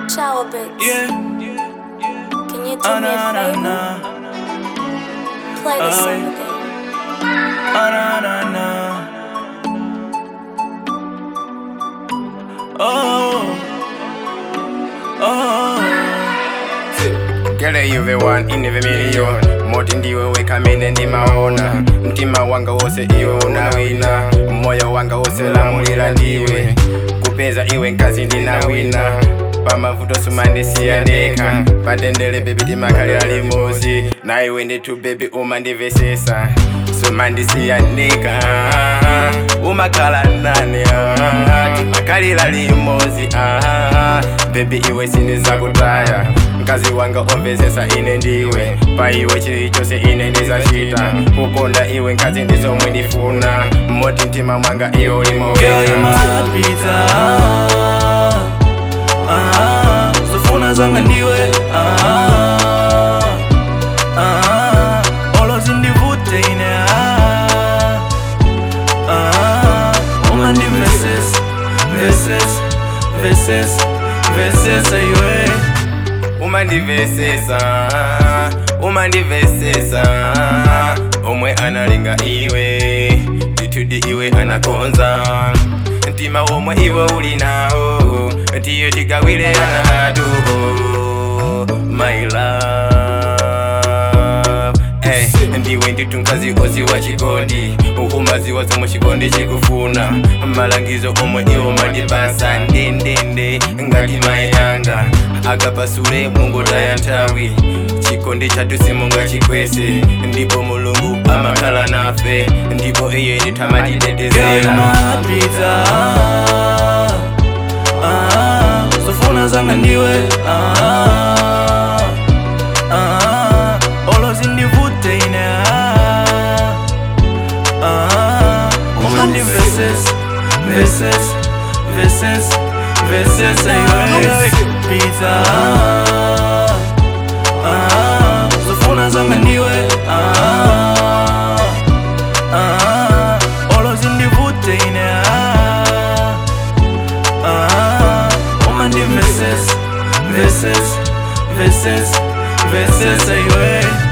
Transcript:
Shower bits. Yeah. Can you do Ah, me a na, na, favor? na. Play the Ah, song yeah. again. Ah, na, na, na. Oh. Oh. Gele yuve one in the million moti ndiwe weka mine ndimaona mtima wanga wose iwe unawina moyo wanga wose lamulira ndiwe kupeza iwe nkazi ndinawina pamavuto sumandisiyandeka patendele bebi timakhalira limozi na iwe nditu bebi umandivesesa sumandisiyandeka umakhala nane timakhalira limozi bebi iwe sindizakutaya mkazi wanga omvesesa ine ndiwe pa iwe chili chose ine ndizachita kukonda iwe nkazi ndizomwe ndifuna moti mtima mwanga iwe ulimo Girl, you're my pizza. Ah, zofuna zanga ndiwe. Ah, ah, olo zindivute ine. Ah, ah, uma ndi verses, verses, verses, verses iwe. umandivesesa umandivesesa omwe analinga iwe ndithudi iwe anakonza mtima omwe iwe uli nawo tiyo tigawire anatu my love Hey, ndiwe nditu mkazi ozi wa chikondi ukumaziwa zomwe chikondi chikufuna malangizo omwe iwo mandipasa ndendende ngati mayanga akapasule mungotaya nthawi chikondi chathu simunga chikwese ndipo mulungu amakhala nafe ndipo iye Girl, ndithamatitetezera you're my pizza. Ah, zofuna zanga ndiwe. Ah, ah, olo zindivute ine. Ah, ah, uma ndi verses, verses, verses, verses iwe. Pizza. Ah, zofuna zanga ndiwe. Ah, ah, olo zindivute ine. Ah, ah, uma ndi verses, verses, verses, verses iwe.